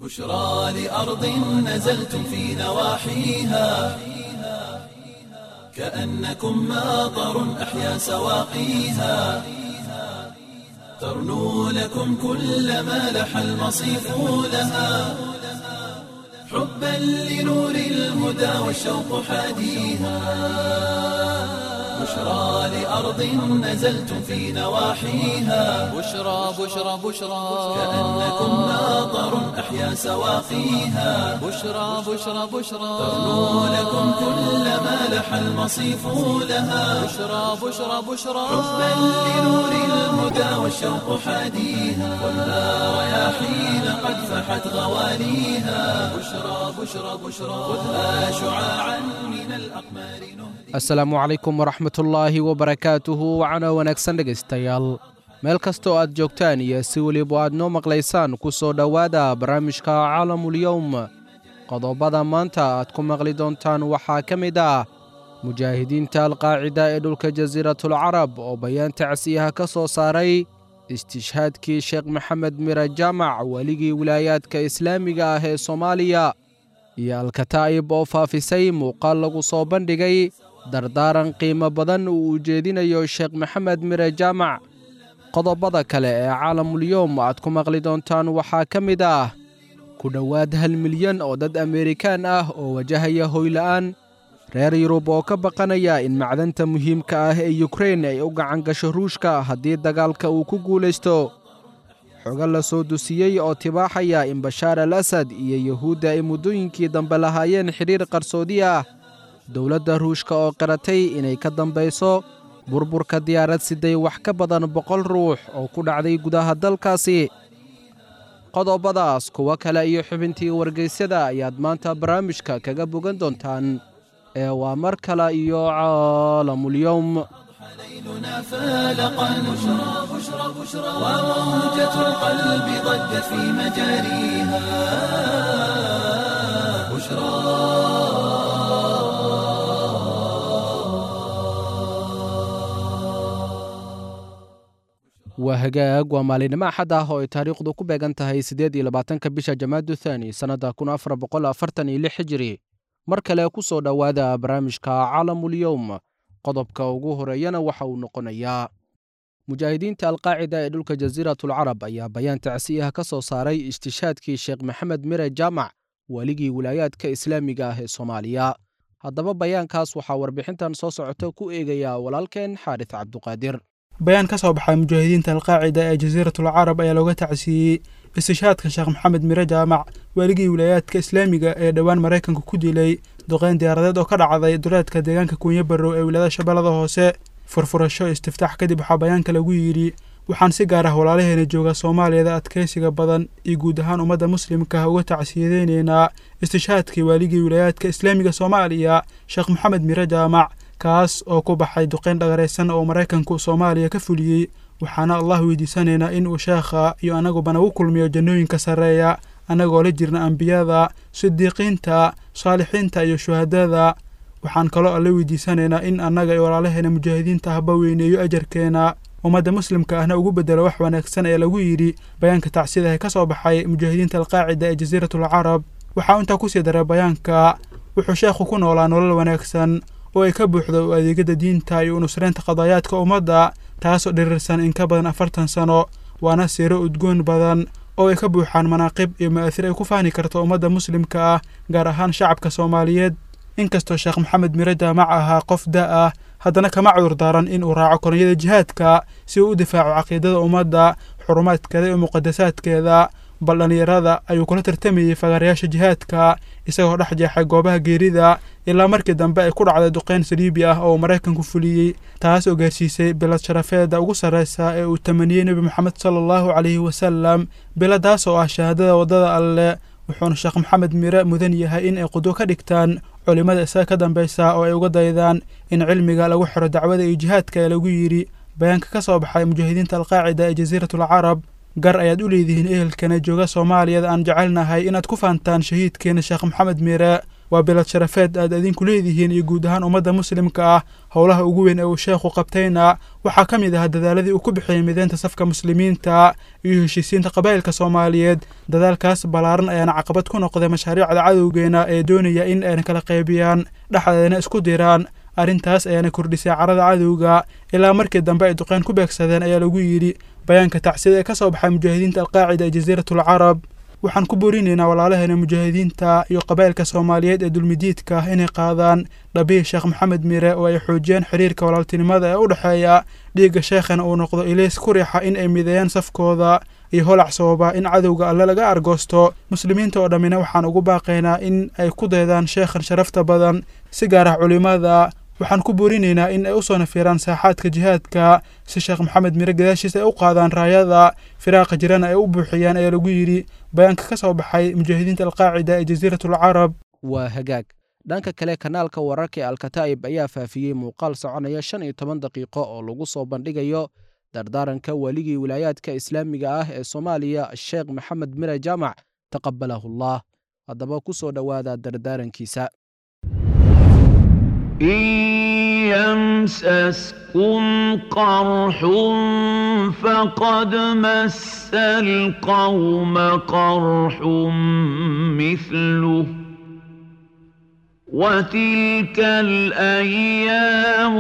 بشرى لأرض نزلتم في نواحيها كأنكم ماطر أحيا سواقيها ترنو لكم كل ما لح المصيف لها حبا لنور الهدى والشوق حاديها بشرى لأرض نزلتم في نواحيها بشرى بشرى بشرى كأنكم ماطر أحيا سواقيها بشرى بشرى بشرى ترنو لكم كل ما لح المصيف لها بشرى بشرى بشرى حبا لنور الهدى والشوق حاديها والنار رياحين قد فحت غواليها بشرى بشرى بشرى خذها شعاعا من الأقمار نهدي asalaamu calaykum waraxmatullaahi wabarakaatuhu wacana wanaagsan dhegaystayaal meel kastoo aad joogtaan iyo si weliba aad noo maqlaysaan ku soo dhowaada barnaamijka caalamulyowm qodobada maanta aad ku maqli doontaan waxaa ka mid ah mujaahidiinta alqaacida ee dhulka jasiiratulcarab oo bayaan tacsiyaha ka soo saaray istishhaadkii sheekh maxamed mira jaamac weligii wilaayaadka islaamiga ah ee soomaaliya iyo alkataa'ib oo faafisay muuqaal lagu soo bandhigay dardaaran qiimo badan uu ujeedinayo sheekh maxamed mire jaamac qodobada kale ee caalamulyoom aad ku maqli doontaan waxaa ka mid ah ku dhowaad hal milyan oo dad ameerikaan ah oo wajahaya hoyla'aan reer yurub oo ka baqanaya in macdanta muhiimka ah ee yukrein ay u gacan gasho ruushka haddii dagaalka uu ku guulaysto xogo la soo dusiyey oo tibaaxaya in bashaar al asad iyo yuhuudda ay muddooyinkii dambe lahaayeen xidhiir qarsoodi ah dowladda ruushka oo qiratay inay ka dambayso burburka diyaarad siday wax ka badan boqol ruux oo ku dhacday gudaha dalkaasi qodobadaas kuwo kale iyo xubintii wargeysyada ayaad maanta barnaamijka kaga bogan doontaan ee waa mar kale iyo caalamulyowm ليلنا فالقا بشرى بشرى بشرى وموجة القلب ضجت في مجاريها بشرى waa hagaag waa maalinimo axad ah oo ay taariikhdu ku beegan tahay siddeed iyo labaatanka bisha jamaadu thaani sannadda kun afar boqol afartan iyo lix hijiri mar kale ku soo dhowaada barnaamijka caalamulyowm qodobka ugu horeeyana waxa uu noqonayaa mujaahidiinta alqaacida ee dhulka jasiiratulcarab ayaa bayaan tacsiyaha ka soo saaray istishhaadkii sheekh maxamed mire jaamac weligii wilaayaadka islaamiga ah ee soomaaliya haddaba bayaankaas waxaa warbixintan soo socota ku eegayaa walaalkeen xaaris cabduqaadir bayaan ka soo baxay mujaahidiinta alqaacida ee jasiiratul carab ayaa looga tacsiiyey istishhaadka sheekh maxamed mire jaamac weligii wilaayaadka islaamiga ee dhowaan maraykanka ku dilay duqeyn diyaaradeed oo ka dhacday duleedka deegaanka kuunyo barrow ee wilaayada shabeellada hoose furfurasho istiftaax kadib waxaa bayaanka lagu yidhi waxaan si gaar ah walaalaheena jooga soomaaliyada adkaysiga badan iyo guud ahaan ummadda muslimka ah uga tacsiyadeyneynaa istishhaadkii waaligii wilaayaadka islaamiga soomaaliya sheekh maxamed mire jaamac kaas oo ku baxay duqeyn dhagaraysan oo maraykanku soomaaliya ka fuliyey waxaana allah weydiisanaynaa in uu sheekha iyo annaguba nagu kulmiyo jannooyinka sarreeya annagoo la jirna ambiyada sidiiqiinta saalixiinta iyo shuhadada waxaan kaloo alle weydiisanaynaa in annaga iyo walaalaheena mujaahidiinta ahba weyneeyo ajarkeena ummadda muslimka ahna ugu bedelo wax wanaagsan ee lagu yidhi bayaanka tacsidahe ka soo baxay mujaahidiinta alqaacida ee jasiiratul carab waxaa intaa kusii daray bayaanka wuxuu sheekhu ku noolaa nolol wanaagsan oo ay ka buuxdo u adeegada diinta iyo unusreynta qadaayaadka ummadda taasoo dhirirsan in ka badan afartan sano waana siiro udgoon badan oo ay ka buuxaan manaaqib iyo ma'aasir ay ku fahni karto ummadda muslimka ah gaar ahaan shacabka soomaaliyeed inkastoo sheekh maxamed mire jaamac ahaa qof da ah haddana kama cudur daaran in uu raaco koronyada jihaadka si uu u difaaco caqiidada ummadda xurumaadkeeda iyo muqadasaadkeeda bal dhallinyarada ayuu kula tartamayey fagaarayaasha jihaadka isagoo dhex jeexay goobaha geerida ilaa markii dambe ay ku dhacday duqeyn saliibi ah oo maraykanku fuliyey taas oo gaarsiisay bilad sharafeeda ugu sarreysa ee uu tamaniyey nebi moxamed sala allahu calayhi wasalam biladaas oo ah shahaadada waddada alle wuxuuna sheekh maxamed mire mudan yahay in ay qudwo ka dhigtaan culimmada isaga ka dambeysa oo ay uga daydaan in cilmiga lagu xiro dacwada iyo jihaadka ee lagu yidhi bayaanka ka soo baxay mujaahidiinta alqaacida ee jasiiratul carab gar ayaad u leedihiin ehelkana jooga soomaaliyada aan jecelnahay inaad ku faantaan shahiidkeena sheekh maxamed mire waa bilad sharafeed aad idinku leedihiin iyo guud ahaan ummadda muslimka ah howlaha ugu weyn ee uu sheekhu qabtayna waxaa ka mid ah dadaaladii uu ku bixiyey mideynta safka muslimiinta iyo heshiisiinta qabaa'ilka soomaaliyeed dadaalkaas ballaaran ayaana caqabad ku noqday mashaariicda cadowgeena ee doonaya in ayna kala qaybiyaan dhexdeedana isku diraan arrintaas ayaana kordhisay carada cadowga ilaa markii dambe ay duqeyn ku beegsadeen ayaa lagu yidhi bayaanka tacsida ee ka soo baxay mujaahidiinta alqaacida ee jasiiratul carab waxaan ku borinaynaa walaalaheena mujaahidiinta iyo qabaa'ilka soomaaliyeed ee dulmidiidka ah inay qaadaan dhabihi sheekh maxamed mire oo ay xoojiyaan xiriirka walaaltinimada ee u dhexeeya dhiigga sheekhana uu noqdo ilays ku riixa in ay mideeyaan safkooda iyo holac sababa in cadowga alle laga argoosto muslimiinta oo dhammina waxaan ugu baaqaynaa in ay ku daydaan sheekhan sharafta badan si gaar ah culimmada waxaan ku boorinaynaa in ay u soo nafiiraan saaxaadka jihaadka si sheekh maxamed mire gadaashiisa ay u qaadaan raayada firaaqa jirana ay u buuxiyaan ayaa lagu yidhi bayaanka ka soo baxay mujaahidiinta alqaacida ee jasiiratul carab waa hagaag dhanka kale kanaalka wararka ee alkataa'ib ayaa faafiyey muuqaal soconaya shan iyo toban daqiiqo oo lagu soo bandhigayo dardaaranka weligii wilaayaadka islaamiga ah ee soomaaliya sheekh maxamed mire jaamac taqabalahullah haddaba ku soo dhowaada dardaarankiisa إن يمسسكم قرح فقد مس القوم قرح مثله وتلك الأيام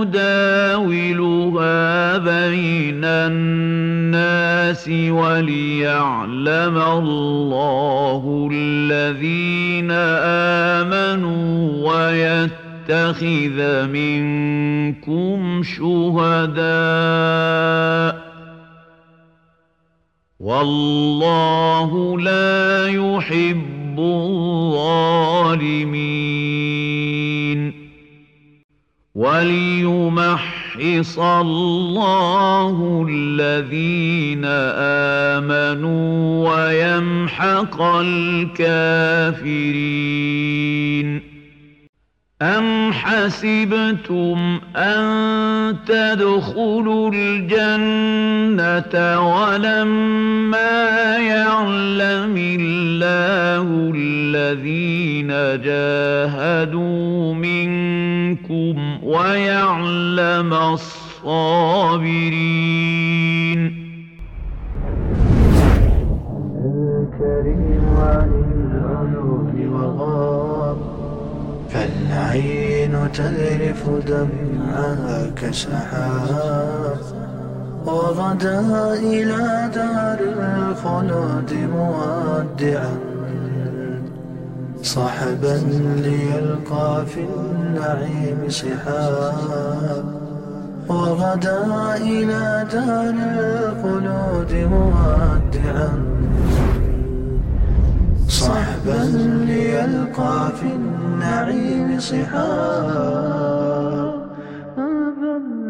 نداولها بين الناس وليعلم الله الذين آمنوا ويتقون يتخذ منكم شهداء والله لا يحب الظالمين وليمحص الله الذين آمنوا ويمحق الكافرين أم حسبتم أن تدخلوا الجنة ولما يعلم الله الذين جاهدوا منكم ويعلم الصابرين الكريم عن العيون وغاب فالعين تذرف دمعها كسحاب وغدا إلى دار الخلود مودعا صحبا ليلقى في النعيم صحاب وغدا إلى دار الخلود مودعا صحبا ليلقى في النعيم صحابا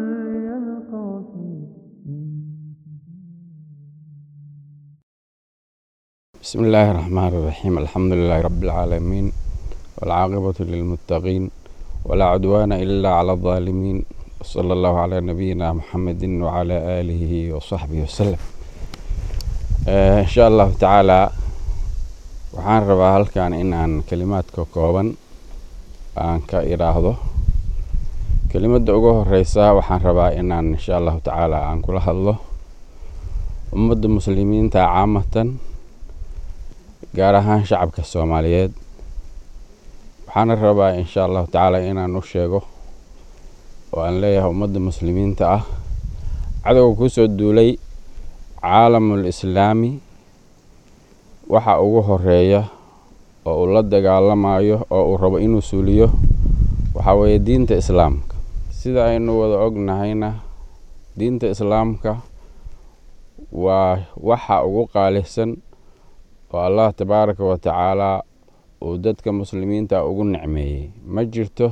بسم الله الرحمن الرحيم الحمد لله رب العالمين والعاقبة للمتقين ولا عدوان إلا على الظالمين وصلى الله على نبينا محمد وعلى آله وصحبه وسلم آه إن شاء الله تعالى waxaan rabaa halkan inaan kelimaadka kooban aan ka idhaahdo kelimadda ugu horeysa waxaan rabaa inaan insha allahu tacaala aan kula hadlo ummadda muslimiinta caamatan gaar ahaan shacabka soomaaliyeed waxaana rabaa insha allahu tacaala inaan u sheego oo aan leeyahay ummadda muslimiinta ah cadowga kusoo duulay caalamul islaami waxa ugu horeeya oo uu la dagaalamayo oo uu rabo inuu suuliyo waxaa weeye diinta islaamka sida aynu wada ognahayna diinta islaamka waa waxa ugu qaalisan oo allah tabaaraka wa tacaalaa uu dadka muslimiinta ugu nicmeeyey ma jirto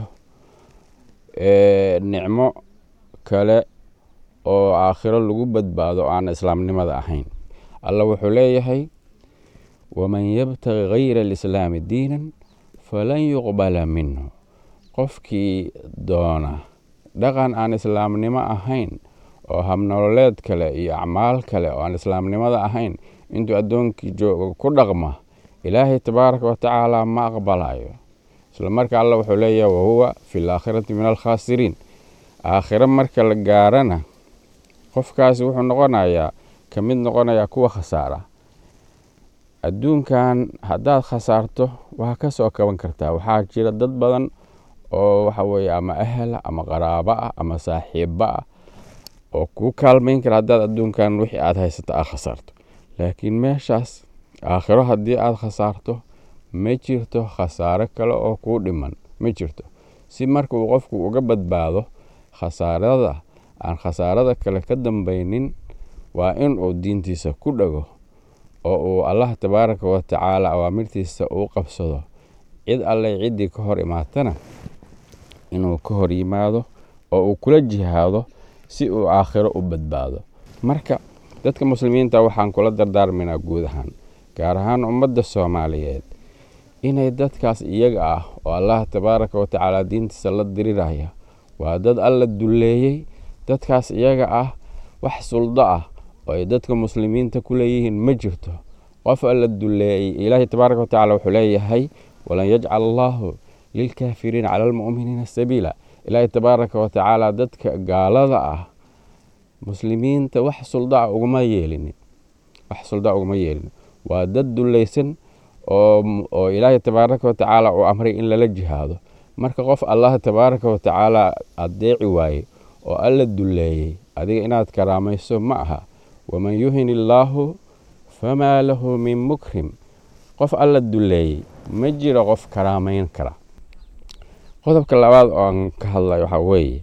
nicmo kale oo aakhiro lagu badbaado aan islaamnimada ahayn alla wuxuu leeyahay waman yabtagi gayra alislaami diinan falan yuqbala minhu qofkii doona dhaqan aan islaamnimo ahayn oo habnololeed kale iyo acmaal kale oo aan islaamnimada ahayn intuu addoonkii joogo ku dhaqma ilaahay tabaaraka wa tacaala ma aqbalayo isla marka alla wuxuu leeyahay wahuwa fi laakhirati min alkhaasiriin aakhiro marka la gaarana qofkaasi wuxuu noqonayaa ka mid noqonayaa kuwa khasaara adduunkan haddaad khasaarto waa ka soo kaban kartaa waxaa jira dad badan oo waxa weeye ama ahela ama qaraabo ah ama saaxiibo ah oo kuu kaalmayn kara haddaad adduunkan wixii aad haysato aad khasaarto laakiin meeshaas aakhiro haddii aad khasaarto ma jirto khasaaro kale oo kuu dhiman ma jirto si marka uu qofku uga badbaado khasaarada aan khasaarada kale ka dambaynin waa in uu diintiisa ku dhago oo uu allah tabaaraka wa tacaala awaamirtiisa uu qabsado cid alleh ciddii ka hor imaatana inuu ka hor yimaado oo uu kula jihaado si uu aakhiro u badbaado marka dadka muslimiinta waxaan kula dardaarmaynaa guud ahaan gaar ahaan ummadda soomaaliyeed inay dadkaas iyaga ah oo allah tabaaraka wa tacaala diintiisa la diriraya waa dad alla dulleeyey dadkaas iyaga ah wax suldo ah oo ay dadka muslimiinta ku leeyihiin ma jirto qof alla dulleeyey ilaahay tabaaraka wa tacala wuxuu leeyahay walan yajcal allaahu lilkaafiriina cala almu'miniina sabiila ilaahay tabaaraka wa tacaala dadka gaalada ah muslimiinta wax suldaa uguma yeelinin wax suldaa uguma yeelinin waa dad dullaysan oo oo ilaahay tabaaraka wa tacaala uu amray in lala jihaado marka qof allah tabaaraka wa tacaala adeeci waaye oo alla dulleeyey adiga inaad karaamayso ma aha waman yuhin illaahu famaa lahu min mukrim qof alla dulleeyey ma jiro qof karaamayn kara qodobka labaad oo aan ka hadlay waxaa weeye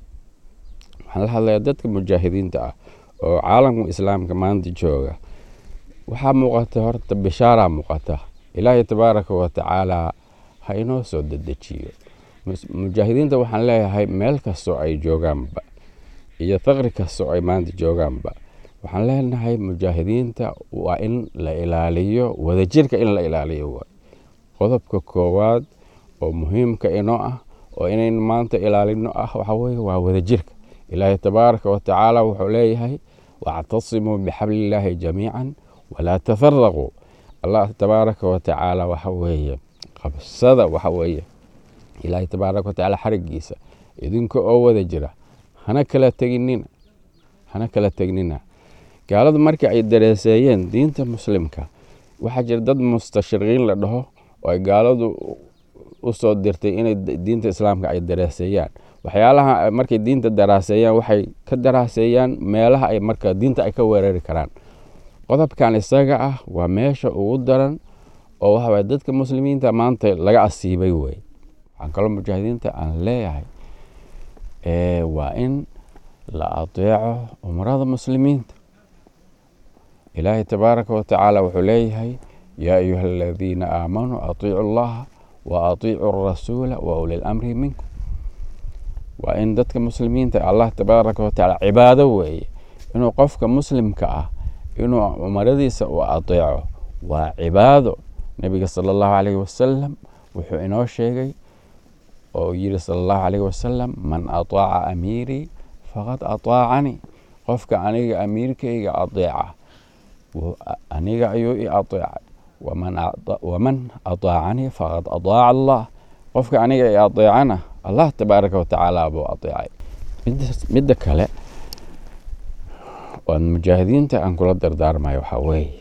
waxaan la hadlayaa dadka mujaahidiinta ah oo caalamka islaamka maanta jooga waxaa muuqata horta bishaaraa muuqata ilaahay tabaaraka wa tacaala ha inoo soo dedejiyo mujaahidiinta waxaan leeyahay meel kastoo ay joogaanba iyo faqri kastoo ay maanta joogaanba waxaan leenahay mujaahidiinta waa in la ilaaliyo wadajirka in la ilaaliyo waay qodobka koowaad oo muhiimka inoo ah oo inayn maanta ilaalino ah waxaa weeye waa wadajirka ilaahay tabaaraka wa tacaala wuxuu leeyahay wactasimuu bixablillaahi jamiican walaa tafaraquu allah tabaaraka wa tacaala waxa weeye qabsada waxa weeye ilaahay tabaaraka wa tacaala xarigiisa idinka oo wada jira hana kala teginina hana kala tegnina gaaladu markii ay dareeseeyeen diinta muslimka waxaa jira dad mustashriqiin la dhaho oo ay gaaladu u soo dirtay inay diinta islaamka ay daraaseeyaan waxyaalaha markay diinta daraaseeyaan waxay ka daraaseeyaan meelaha ay marka diinta ay ka weerari karaan qodobkan isaga ah waa meesha ugu daran oo waxa waye dadka muslimiinta maanta laga asiibay wey waxaan kaloo mujaahidiinta aan leeyahay waa in la adeeco umrada muslimiinta ilaahay tabaaraka wa tacaala wuxuu leeyahay yaa ayuha aladiina aamanuu atiicu allaha wa atiicu rasuula wa uli lamri minkum waa in dadka muslimiinta allah tabaaraka wa tacaala cibaado weeye inuu qofka muslimka ah inuu umaradiisa uu adeeco waa cibaado nebiga sala allahu calayhi wasalam wuxuu inoo sheegay oo yiri sala allahu calayhi wasalam man ataaca amiirii faqad ataacanii qofka aniga amiirkayga adeeca aniga ayuu i adeecay waman ataacanii faqad ataaca allah qofka aniga i adeecana allah tabaaraka watacaala buu adeecay midda kale waan mujaahidiinta aan kula dardaarmayo waxaa weeye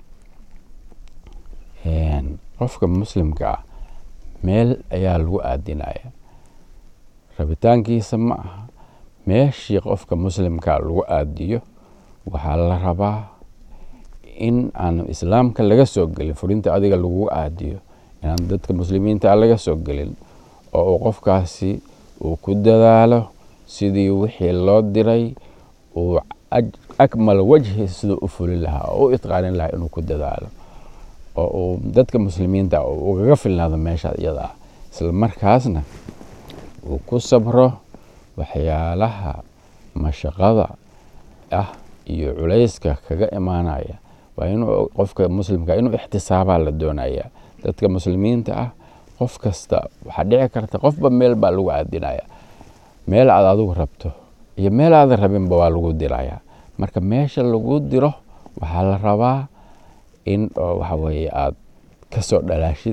qofka muslimka ah meel ayaa lagu aadinaya rabitaankiisa ma aha meeshii qofka muslimka lagu aadiyo waxaa la rabaa in aan islaamka laga soo gelin furinta adiga lagu aadiyo inaan dadka muslimiinta laga soo gelin oo uu qofkaasi uu ku dadaalo sidii wixii loo diray uu akmal wajhi siduu u fulin lahaa oo u itqaanin lahaa inuu ku dadaalo oo uu dadka muslimiinta ugaga filnaado meesha iyada ah isla markaasna uu ku sabro waxyaalaha mashaqada ah iyo culayska kaga imaanaya waa inuu qofka muslimka inuu ixtisaabaa la doonaya dadka muslimiinta ah qof kasta waxaa dhici karta qofba meel baa lagu aadinaya meel aad adigu rabto iyo meel aadan rabinba waa lagu diraya marka meesha lagu diro waxaa la rabaa in waxa weeye aad kasoo dhalaashid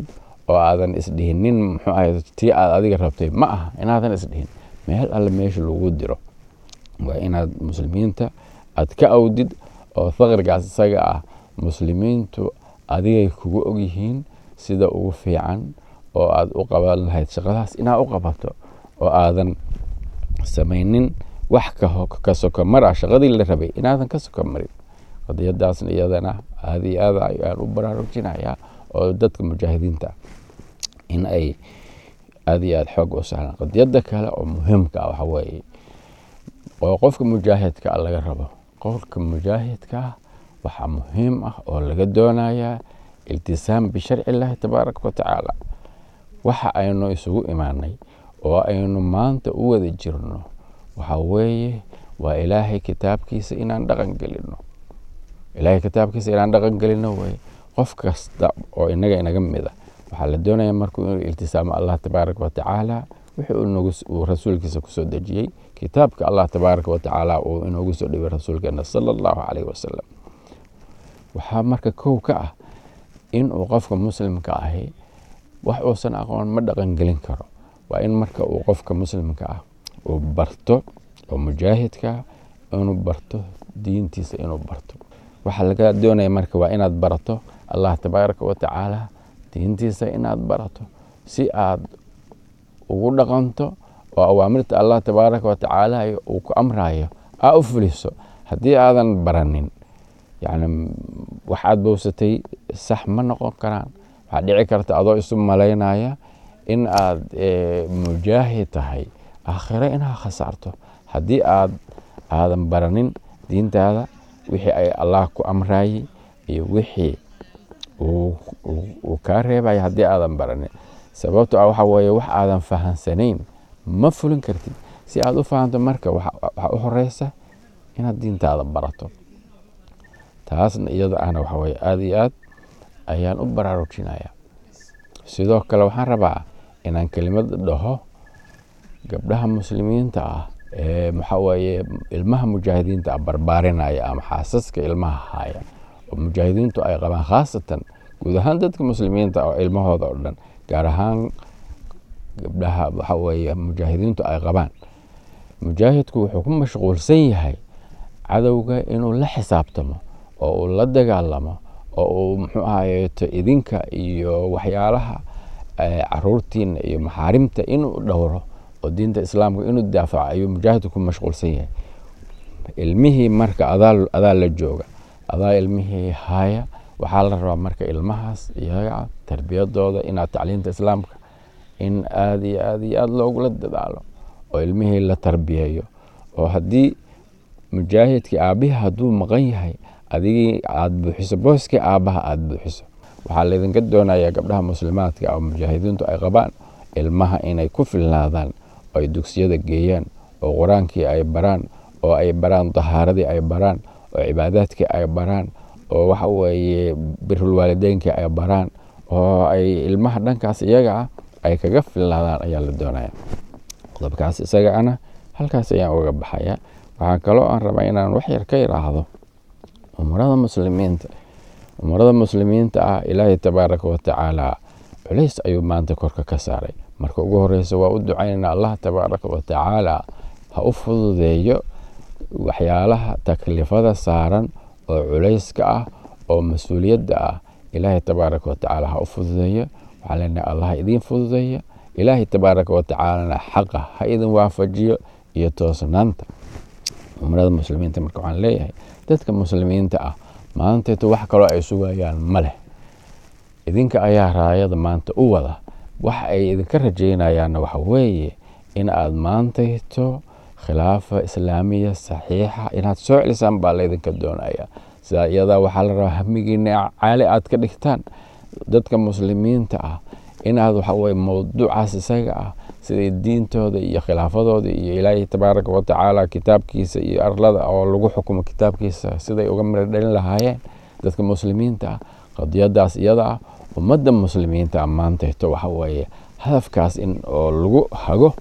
oo aadan isdhihinin muxuu ahay tii aad adiga rabtay ma aha inaadan isdhihin meel alle meesha lagu diro waa inaad muslimiinta aad ka awdid oo faqrigaas isaga ah muslimiintu adigay kugu ogyihiin sida ugu fiican oo aad u qaban lahayd shaqadaas inaad u qabato oo aadan samaynin wax ka sokomar ah shaqadii la rabay inaadan ka sokomarin qadiyadaasna iyadana aada iyo aad ayaan u baraarujinayaa oo dadka mujaahidiinta in ay aada iyo aada xoog u sahlaan qadiyada kale oo muhiimka ah waxa weeye oo qofka mujaahidka ah laga rabo qofka mujaahidka ah waxaa muhiim ah oo laga doonayaa iltisaam bisharci illaahi tabaaraka wa tacaala waxa aynu isugu imaanay oo aynu maanta u wada jirno waxa weeye waa ilaahay kitaabkiisa inaan dhaqan gelino ilaahay kitaabkiisa inaan dhaqan gelino weye qof kasta oo inaga inaga mida waxaa la doonaya markuu inuu iltisaamo allah tabaaraka wa tacaala wixii uu rasuulkiisa kusoo dejiyey kitaabka allah tabaaraka wa tacaala uu inoogu soo dhibay rasuulkeena sala allahu calayhi wasalam waxaa marka kow ka ah inuu qofka muslimka ahi wax uusan aqoon ma dhaqan gelin karo waa in marka uu qofka muslimka ah uu barto oo mujaahidka inuu barto diintiisa inuu barto waxaa laga doonaya marka waa inaad barato allah tabaaraka wa tacaala diintiisa inaad barato si aad ugu dhaqanto oo awaamirta allah tabaaraka wa tacaala uu ku amrayo aa u fuliso haddii aadan baranin yani wax aad bowsatay sax ma noqon karaan waxaa dhici karta adoo isu malaynaya in aad mujaahid tahay aakhiro inaad khasaarto haddii aad aadan baranin diintaada wixii ay allah ku amrayey iyo wixii uu kaa reebaya haddii aadan baranin sababto ah waxa weeye wax aadan fahansanayn ma fulin kartid si aad u fahanto marka waxaa u horeysa inaad diintaada barato taasna iyada ahna waxa weye aada iyo aad ayaan u baraarujinaya sidoo kale waxaan rabaa inaan kelimad dhaho gabdhaha muslimiinta ah ee maxaa weeye ilmaha mujaahidiinta ah barbaarinaya ama xaasaska ilmaha haya oo mujaahidiintu ay qabaan khaasatan guud ahaan dadka muslimiinta oo ilmahooda oo dhan gaar ahaan gabdhaha waxa weeye mujaahidiintu ay qabaan mujaahidku wuxuu ku mashquulsan yahay cadowga inuu la xisaabtamo oo uu la dagaalamo oo uu muxuu ahayeeto idinka iyo waxyaalaha caruurtiina iyo maxaarimta inuu dhowro oo diinta islaamka inuu daafaco ayuu mujaahidku ku mashquulsan yahay ilmihii marka adaa la jooga adaa ilmihii haya waxaa la rabaa marka ilmahaas iyaga tarbiyadooda inaad tacliinta islaamka in aada iyo aada iyo aada loogula dadaalo oo ilmihii la tarbiyeeyo oo haddii mujaahidkii aabbihi hadduu maqan yahay adigii aada buuxiso booskii aabbaha aada buuxiso waxaa laydinka doonayaa gabdhaha muslimaadka oo mujaahidiintu ay qabaan ilmaha inay ku filnaadaan oo ay dugsiyada geeyaan oo qur-aankii ay baraan oo ay baraan dahaaradii ay baraan oo cibaadaadkii ay baraan oo waxa weeye birulwaalideynkii ay baraan oo ay ilmaha dhankaas iyaga ah ay kaga filnaadaan ayaa la doonaya qodobkaas isaga ana halkaas ayaan uga baxaya waxaa kaloo aan rabaa inaan wax yar ka yidhaahdo umurada muslimiinta umurada muslimiinta ah ilaahay tabaaraka wa tacaala culays ayuu maanta korka ka saaray marka ugu horeysa waa u ducaynayna allah tabaaraka wa tacaala ha u fududeeyo waxyaalaha taklifada saaran oo culayska ah oo mas-uuliyadda ah ilaahay tabaaraka wa tacaala ha u fududeeyo waxaa leenahay allah idiin fududeeya ilaahay tabaaraka wa tacaalana xaqa ha idin waafajiyo iyo toosnaanta umrada muslimiinta marka waxaan leeyahay dadka muslimiinta ah maanteeto wax kaloo ay sugayaan ma leh idinka ayaa raayada maanta u wada wax ay idinka rajaynayaanna waxa weeye in aad maantayto khilaafa islaamiya saxiixa inaad soo celisaan baa laydinka doonaya sidaa iyadaa waxaa la rabaa hamigiina caali aad ka dhigtaan dadka muslimiinta ah inaad waxa weye mowduucaas isaga ah siday diintooda iyo khilaafadooda iyo ilaahay tabaaraka wa tacaala kitaabkiisa iyo arlada oo lagu xukumo kitaabkiisa siday uga miro dhalin lahaayeen dadka muslimiinta ah qadiyadaas iyada ah ummadda muslimiinta maantayto waxa weeye hadafkaas in oo lagu hago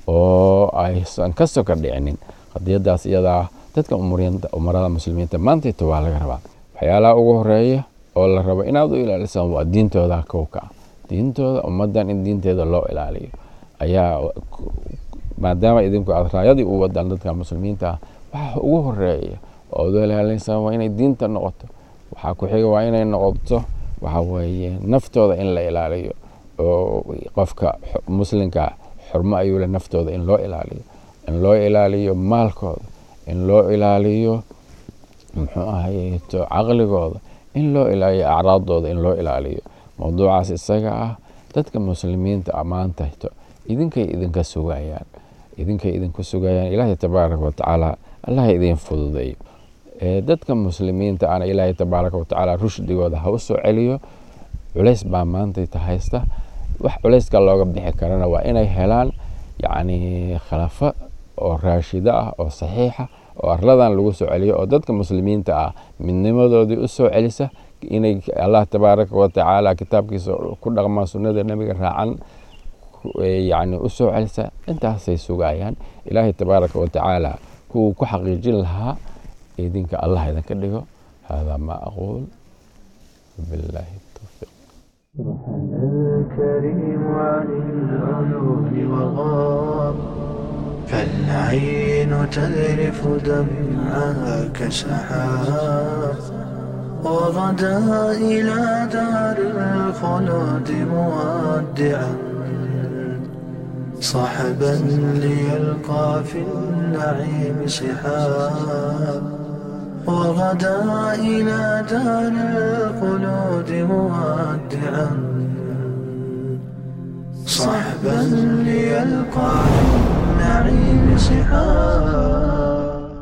oo aysan ka soka dhicinin qadiyadaas iyada ah dadka umarada muslimiinta maantayto waa laga rabaa waxyaalaha ugu horeeya oo la rabo inaad u ilaalisaan waa diintooda kowka ah diintooda ummaddan in diinteeda loo ilaaliyo ayaa maadaama idinku aad raayadii u wadaan dadka muslimiinta ah waxa ugu horeeya oo ad ilaalinaysaa waa inay diinta noqoto waxaa ku xiga waa inay noqoto waxa weeye naftooda in la ilaaliyo oo qofka muslimka xurmo ayuu le naftooda in loo ilaaliyo in loo ilaaliyo maalkooda in loo ilaaliyo muxuu ahayeeto caqligooda in loo ilaaliyo acraadooda in loo ilaaliyo mowduucaas isaga ah dadka muslimiinta ammaantahto idinkay idinka sugayaan idinkay idinku sugayaan ilaahay tabaaraka watacaala allah idin fududeeyo dadka muslimiinta ana ilaahay tabaaraka watacaala rushdigooda ha u soo celiyo culays baa maantayta haysta wax culayska looga bixi karana waa inay helaan yacni khilafo oo raashida ah oo saxiixa oo arladan lagu soo celiyo oo dadka muslimiinta ah midnimadoodii u soo celisa inay allah tabaaraka watacaala kitaabkiisa ku dhaqmaan sunnada nebiga raacan yani u soo celisa intaasay sugayaan ilaahay tabaaraka watacaala kuwuu ku xaqiijin lahaa idinka allah idinka dhigo hada ma aquul billahi tawfiiq الكريم عن العيون وغاب فالعين تذرف دمعها كسحاب وغدا إلى دار الخلود مودعا صحبا ليلقى في النعيم سحاب وغدا إلى دار الخلود مودعا صحبا ليلقى في النعيم سحاب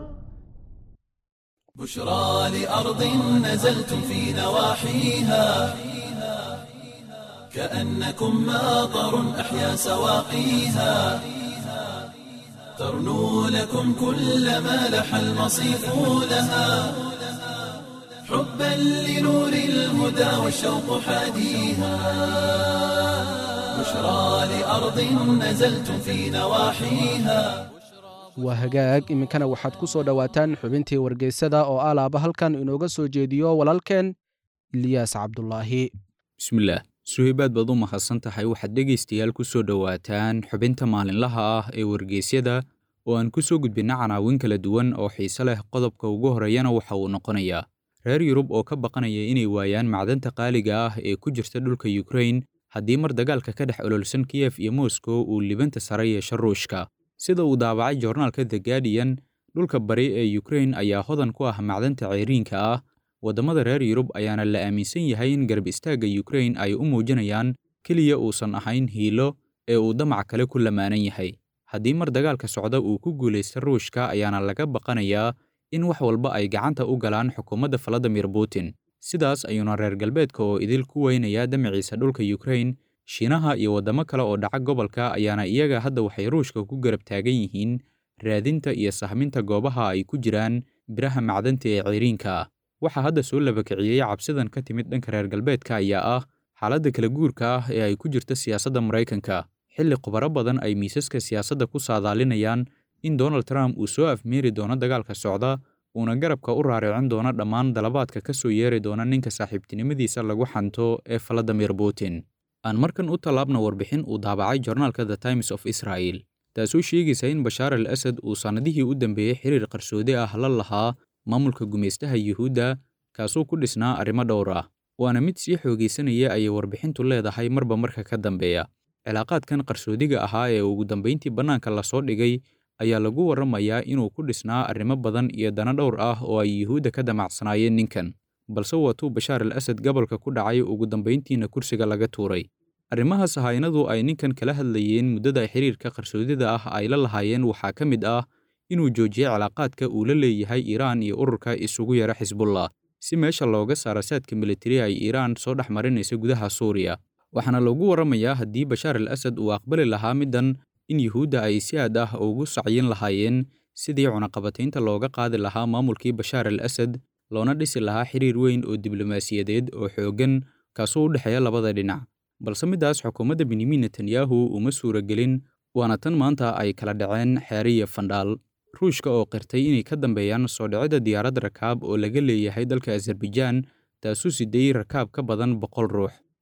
بشرى لأرض نزلتم في نواحيها كأنكم ماطر أحيا سواقيها ترنو لكم كل ما لح المصيف لها حبا لنور الهدى والشوق حاديها بشرى لأرض نزلتم في نواحيها waa hagaag iminkana waxaad ku soo dhowaataan xubintii wargeysada oo alaaba halkan inooga soo jeediyo walaalkeen iliyaas cabdulaahi bismillaah suhaybaad baad u mahadsan tahay waxaad dhegaystayaal ku soo dhowaataan xubinta maalinlaha ah ee wargeysyada oo aan ku soo gudbinna canaawin kala duwan oo xiise leh qodobka ugu horreeyana waxa uu noqonayaa reer yurub oo ka baqanaya inay waayaan macdanta qaaliga ah ee ku jirta dhulka yukrain haddii mar dagaalka ka dhex ololsan kiyef iyo moskow uu libanta sare yeesho ruushka sida uu daabacay joornaalka the guardian dhulka bari ee yukrain ayaa hodan ku ah macdanta ceyriinka ah waddamada reer yurub ayaana la aaminsan yahay in garab istaagga yukrain ay u muujinayaan keliya uusan ahayn hiilo ee uu damac kale ku lamaanan yahay haddii mar dagaalka socda uu ku guulaysta ruushka ayaana laga baqanayaa in wax walba ay gacanta u galaan xukuumadda valadimir putin sidaas ayuuna reer galbeedka oo idil ku weynayaa damaciisa dhulka yukrain shiinaha iyo waddamo kale oo dhaca gobolka ayaana iyaga hadda waxay ruushka ku garab taagan yihiin raadinta iyo sahminta goobaha ay ku jiraan biraha macdanta ee ceyriinka ah waxaa hadda soo labakiciyey cabsidan ka timid dhanka reer galbeedka ayaa ah xaaladda kala guurka ah ee ay ku jirta siyaasadda maraykanka xilli khubaro badan ay miisaska siyaasadda ku saadaalinayaan in donald trump uu soo afmeeri doono dagaalka socda uuna garabka u raaricin doono dhammaan dalabaadka ka soo yeeri doona ninka saaxiibtinimadiisa lagu xanto ee valadimir putin aan markan u tallaabna warbixin uu daabacay joornaalka the times of israel taasoo sheegaysa in bashaar al asad uu sannadihii u dambeeyey xiriir qarsoodi ah la lahaa maamulka gumaystaha yuhuudda kaasoo ku dhisnaa arrimo dhowr ah waana mid sii xoogaysanaya ayay warbixintu leedahay marba marka ka dambeeya cilaaqaadkan qarsoodiga ahaa ee ugu dambayntii bannaanka lasoo dhigay ayaa lagu warramayaa inuu ku dhisnaa arrimo badan iyo dana dhowr ah oo ay yuhuudda ka damacsanaayeen ninkan balse waatuu bashaar al asad gobolka ku dhacay ugu dambayntiina kursiga laga tuuray arrimahaas haynadu ay ninkan kala hadlayeen muddada xiriirka qarsoodida ah ay la lahaayeen waxaa ka mid ah inuu joojiyey cilaaqaadka uu la leeyahay iiraan iyo ururka isugu yara xisbullah si meesha looga saara saadka militari ay iiraan soo dhex marinaysa gudaha suuriya waxaana lagu warramayaa haddii bashaar al asad uu aqbali lahaa middan in yuhuudda ay si aad ah ugu sacyin lahaayeen sidii cunaqabataynta looga qaadi lahaa maamulkii bashaar al asad loona dhisi lahaa xiriir weyn oo diblomaasiyadeed oo xooggan kaasoo u dhexeeya labada dhinac balse middaas xukuumadda benyamin netanyahu uma suuragelin waana tan maanta ay kala dhaceen xeere iyo fandhaal ruushka oo qirtay inay ka dambeeyaan soo dhicidda diyaarad rakaab oo laga leeyahay dalka azerbaijaan taasuu sideeyey rakaab ka badan boqol ruux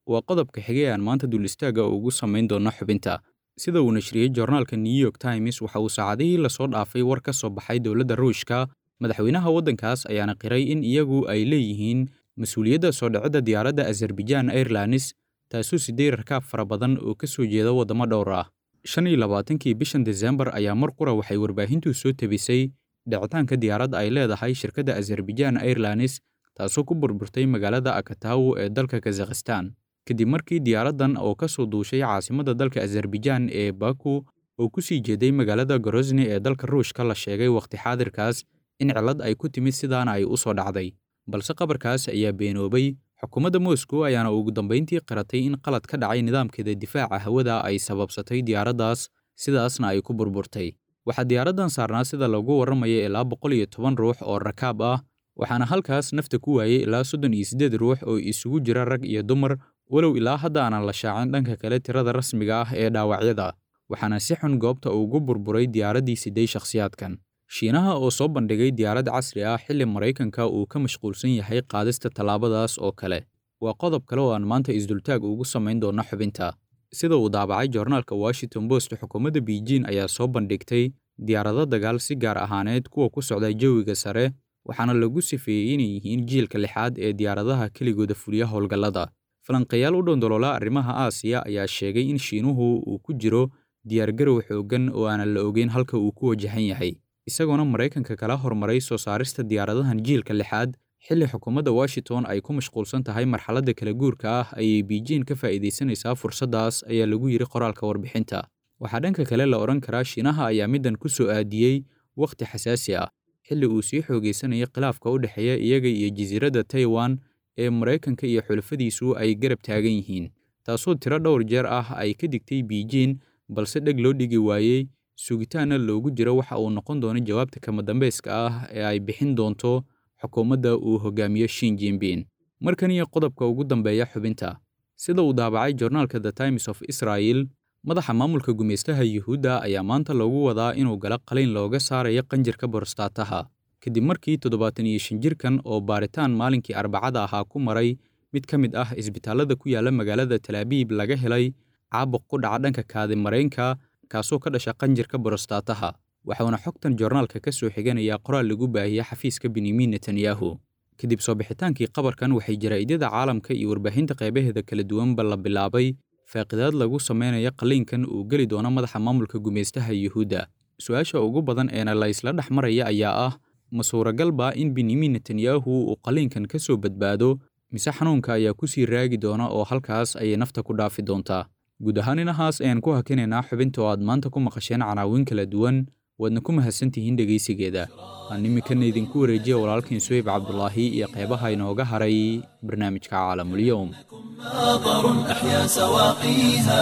waa qodobka xigay aan maanta dul istaaga ugu samayn doonno xubinta sida uu nashriyey joornaalka new york times waxa uu saacadihii lasoo dhaafay war ka soo baxay dowladda ruushka madaxweynaha waddankaas ayaana qiray in iyagu ay leeyihiin mas-uuliyadda soo dhicidda diyaaradda azerbaijaan airlines taasoo siday rakaab fara badan oo ka soo jeeda waddamo dhowr ah shan iyo labaatankii bishan desembar ayaa mar qura waxay warbaahintu soo tebisay dhicitaanka diyaaradda ay leedahay shirkadda azerbaijaan airlines taasoo ku burburtay magaalada akatawo ee dalka kazakhistan kadib markii diyaaraddan oo ka soo duushay caasimadda dalka azerbaijaan ee baku oo ku sii jeeday magaalada gorosni ee dalka ruushka la sheegay wakhti xaadirkaas in cillad ay ku timid sidaana ay u soo dhacday balse qabarkaas ayaa beenoobay xukuumadda moscow ayaana ugu dambayntii qaratay in qalad ka dhacay nidaamkeeda difaaca hawada ay sababsatay diyaaraddaas sidaasna ay ku burburtay waxaa diyaaraddan saarnaa sida lagu warramaya ilaa boqol iyo toban ruux oo rakaab ah waxaana halkaas nafta ku waayey ilaa soddon iyo siddeed ruux oo isugu jira rag iyo dumar walow ilaa hadda aanan la shaacin dhanka kale tirada rasmiga ah ee dhaawacyada waxaana si xun goobta ugu burburay diyaaraddii siday shakhsiyaadkan shiinaha oo soo bandhigay diyaarad casri ah xilli maraykanka uu ka mashquulsan yahay qaadista tallaabadaas oo kale waa qodob kale oo aan maanta isdultaag ugu samayn doonno xubinta sida uu daabacay joornaalka washington post xukuumadda beijing ayaa soo bandhigtay diyaarado dagaal si gaar ahaaneed kuwa ku socda jawiga sare waxaana lagu sifeeyey inay yihiin jiilka lixaad ee diyaaradaha keligooda fuliya howlgallada falanqayaal u dhondoloola arrimaha aasiya ayaa sheegay in shiinuhu uu ku jiro diyaargarow xooggan oo aanan la ogeyn halka uu ku wajahan yahay isagoona maraykanka kala hormaray soo saarista diyaaradahan jiilka lixaad xilli xukuumadda washington ay ku mashquulsan tahay marxaladda kala guurka ah ayay beijing ka faa'iidaysanaysaa fursaddaas ayaa lagu yidhi qoraalka warbixinta waxaa dhanka kale la odhan karaa shiinaha ayaa middan ku soo aadiyey wakhti xasaasi ah xilli uu sii xoogaysanayay khilaafka u dhexeeya iyaga iyo jasiiradda taiwan ee maraykanka iyo xulafadiisu ay garab taagan yihiin taasoo tiro dhowr jeer ah ay ka digtay beijing balse dheg loo dhigi waayey sugitaanna loogu jiro waxa uu noqon doono jawaabta kama dambayska ah ee ay bixin doonto xukuumadda uu hogaamiyo shin jinbin markan iyo qodobka ugu dambeeya xubinta sida uu daabacay joornaalka the times of israel madaxa maamulka gumaystaha yuhuudda ayaa maanta loogu wadaa inuu galo qaliyn looga saarayo qanjirka borostaataha kadib markii toddobaatan iyo shan jirkan oo baaritaan maalinkii arbacada ahaa ku maray mid ka mid ah isbitaallada ku yaalla magaalada talaabiib laga helay caabuq ku dhaca dhanka kaadimareynka kaasoo ka dhasha qanjirka borostaataha waxauna xogtan joornaalka ka soo xiganayaa qoraal lagu baahiyey xafiiska benyamin netanyahu kadib soo bixitaankii qabarkan waxay jaraa'idada caalamka iyo warbaahinta qaybaheeda kala duwanba la bilaabay faaqidaad lagu samaynayo qalliinkan uu geli doono madaxa maamulka gumaystaha yuhuudda su-aasha ugu badan eena la isla dhex maraya ayaa ah ma suuragalba in benyamin netanyahu uu qalliinkan ka soo badbaado mise xanuunka ayaa ku sii raagi doona oo halkaas ayay nafta ku dhaafi doontaa guud ahaan inahaas ayaan ku hakinaynaa xubinta oo aad maanta ku maqasheen canaawin kala duwan waadna ku mahadsantihiin dhegaysigeeda aan iminkana idinku wareejiya walaalkiin suhayb cabdulaahi iyo qeybaha inooga haray barnaamijka caalamulyoum ماطر أحيا سواقيها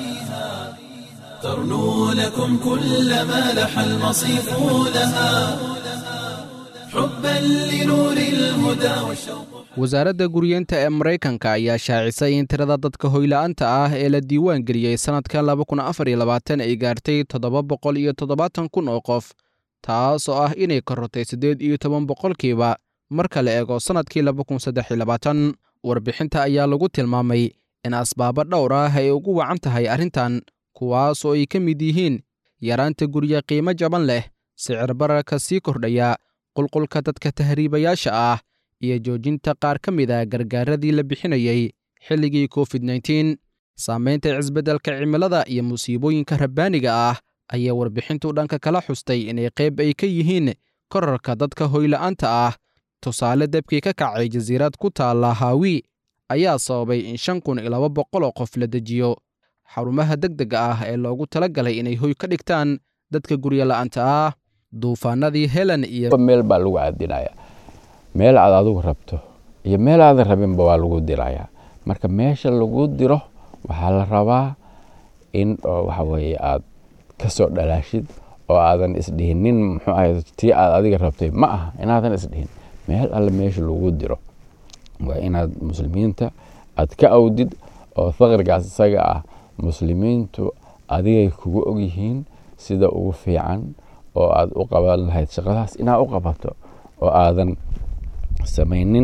ترنو لكم كل ما لح المصيف لها حبا لنور الهدى والشوق wasaaradda guryeenta ee maraykanka ayaa shaacisay in tirada dadka hoyla'aanta ah ee la diiwaan geliyey sannadka laba kun afar iyo labaatan ay gaartay toddoba boqol iyo toddobaatan kun oo qof taas oo ah inay korortay siddeed iyo toban boqolkiiba marka la eego sannadkii laba kun saddex iyo labaatan warbixinta ayaa lagu tilmaamay in asbaabo dhowr ah ay ugu wacan tahay arrintan kuwaas oo ay ka mid yihiin yaraanta gurye qiimo jaban leh sicir bararka sii kordhaya qulqulka dadka tahriibayaasha ah iyo joojinta qaar ka mid a gargaaradii la bixinayey xilligii covid nteen saamaynta cisbeddelka cimilada iyo musiibooyinka rabbaaniga ah ayaa warbixintu dhanka kala xustay inay qayb ay ka yihiin korarka dadka hoyla'aanta ah tusaale debkii ka kacay jasiirad ku taalla haawi ayaa sababay in shan kun iyo laba boqol oo qof la dejiyo xarumaha degdega ah ee loogu tala galay inay hoy ka dhigtaan dadka guryo la'aanta ah duufaanadii helen iyo meel baa lagu caadinaya meel aad adigu rabto iyo meel aadan rabinba waa lagu dirayaa marka meesha lagu diro waxaa la rabaa in waxa weeye aad ka soo dhalaashid oo aadan isdhihinin muxuu ahay tii aad adiga rabtay ma aha inaadan isdhihin meel alle meesha lagu diro waa inaad muslimiinta aad ka awdid oo faqrigaas isaga ah muslimiintu adigay kugu ogyihiin sida ugu fiican oo aad u qaban lahayd shaqadaas inaad u qabato oo aadan samaynin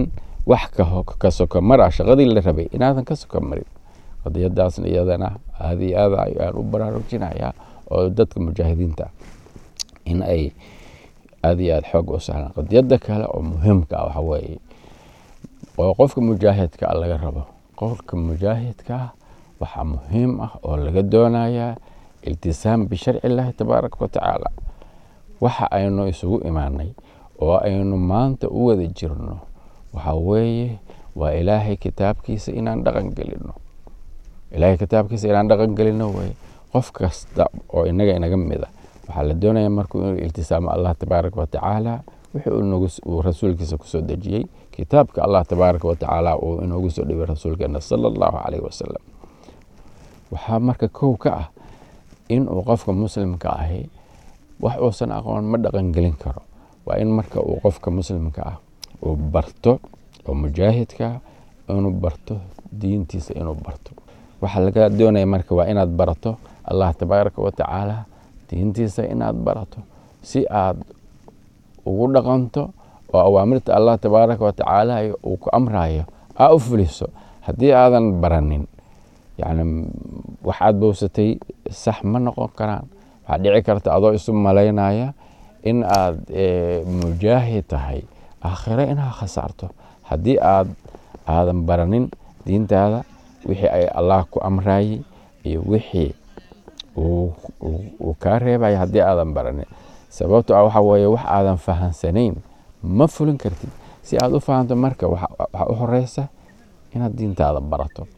wax ka soka mara shaqadii la rabay inaadan ka soka marin qadiyadaasna iyadana aada iyo aad ayaan u baraarujinayaa oo dadka mujaahidiinta in ay aada iyo aada xoog u sahlaan qadiyada kale oo muhiimka ah waxa weeye oo qofka mujaahidka ah laga rabo qofka mujaahidka ah waxaa muhiim ah oo laga doonayaa iltisaam bisharci illaahi tabaaraka wa tacaala waxa aynu isugu imaanay oo aynu maanta u wada jirno waxa weeye waa ilaahay kitaabkiisa inaan dhaqan gelino ilaahay kitaabkiisa inaan dhaqan gelino weye qof kasta oo inaga inaga mida waxaa la doonaya markuu inuu iltisaamo allah tabaaraka wa tacaala wixii uu rasuulkiisa kusoo dejiyey kitaabka allah tabaaraka wa tacaala uu inoogu soo dhibay rasuulkeena sala allahu caleyhi wasalam waxaa marka kow ka ah inuu qofka muslimka ahi wax uusan aqoon ma dhaqan gelin karo waa in marka uu qofka muslimka ah uu barto oo mujaahidka inuu barto diintiisa inuu barto waxaa laga doonaya marka waa inaad barato allah tabaaraka wa tacaala diintiisa inaad barato si aad ugu dhaqanto oo awaamirta allah tabaaraka wa tacaala uu ku amrayo aa u fuliso haddii aadan baranin yani wax aad bowsatay sax ma noqon karaan waxaa dhici karta adoo isu malaynaya in aad mujaahid tahay aakhiro inaad khasaarto haddii aad aadan baranin diintaada wixii ay allah ku amrayey iyo wixii uu kaa reebaya haddii aadan baranin sababto ah waxa weeye wax aadan fahansanayn ma fulin kartid si aad u fahanto marka waxaa u horeysa inaad diintaada barato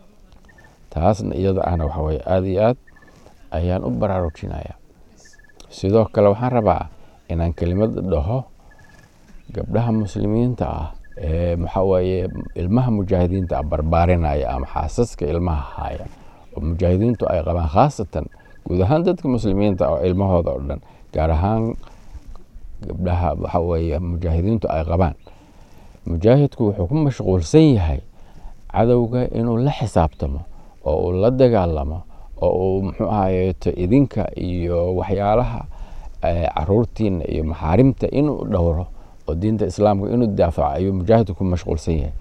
taasna iyada ahna waxa weye aada iyo aad ayaan u baraarujinaya sidoo kale waxaan rabaa inaan kelimad dhaho gabdhaha muslimiinta ah ee maxaa weeye ilmaha mujaahidiinta ah barbaarinaya ama xaasaska ilmaha haya oo mujaahidiintu ay qabaan khaasatan guud ahaan dadka muslimiinta oo ilmahooda oo dhan gaar ahaan gabdhaha waxa weeye mujaahidiintu ay qabaan mujaahidku wuxuu ku mashquulsan yahay cadowga inuu la xisaabtamo oo uu la dagaalamo oo uu muxuu ahayeeto idinka iyo waxyaalaha caruurtiina iyo maxaarimta inuu dhowro oo diinta islaamka inuu daafaco ayuu mujaahidku ku mashquulsan yahay